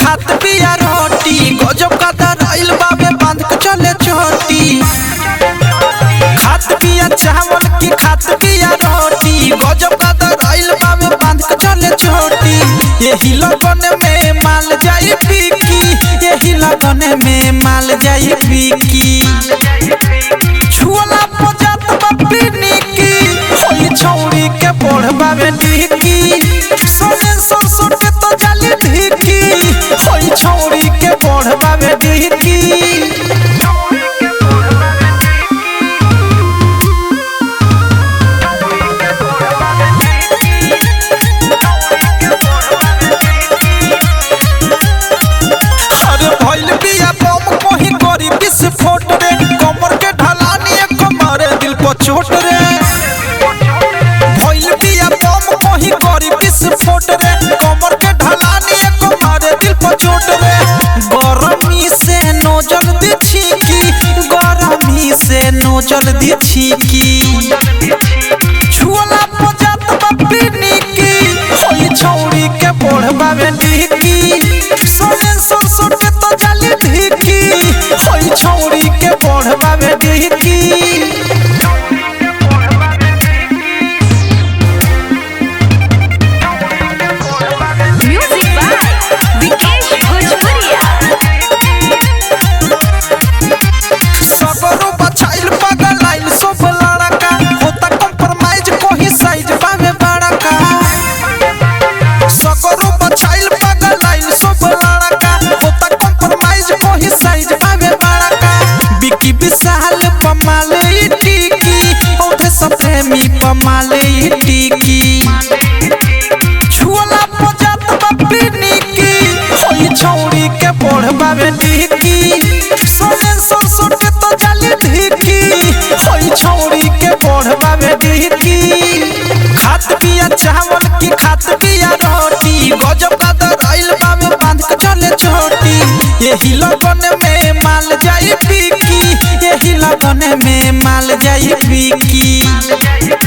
खात पिया रोटी गजब का दराइल बाबे बांध के चले छोटी खात पिया चावल की खात पिया रोटी गजब का दराइल बाबे बांध के चले छोटी यही लगन में माल जाई बिकी यही लगन में माल जाई बिकी छुअला पजात बापी निकी होई छौरी के पढ़बा में ढीकी सोने सरसों के तो जाली ढीकी होई छौरी के पढ़बा में ढीकी अरे भइल बिया बम कहीं करी विस्फोट रे कमर के ढलानी एक मारे दिल को चोट रे भइल बिया बम कहीं करी विस्फोट रे कमर के ढलानी एक मारे दिल को चोट रे गरमी से नोजल दी छीकी गरमी से नोजल दी छीकी छुअला पजात बापी निकी होई छौरी के पढ़बा में ढीकी सोने सरसों के तो जाली ढीकी होई छौरी के पढ़बा में ढीकी Music by Vikesh Bhojpuria. सगरो बछाइल पागल आइल सब लड़का होता कंप्रोमाइज कोही साइज पावे बड़का सगरो बछाइल पागल आइल सब लड़का होता कंप्रोमाइज कोही साइज पावे बड़का बिकी विशाल पमाले ई टिकी औधे सब प्रेमी पमाले ई टिकी छुअला पजात बापी निकी होई छौरी के पढ़बा में ढीकी सोने सरसों के तो जाली ढीकी होई छौरी के पढ़बा में ढीकी खात पिया चावल की खात पिया रोटी गजब का दराइल बाबे बांध के चले छोटी यही लगन में माल जाई बिकी यही लगन में माल जाई बिकी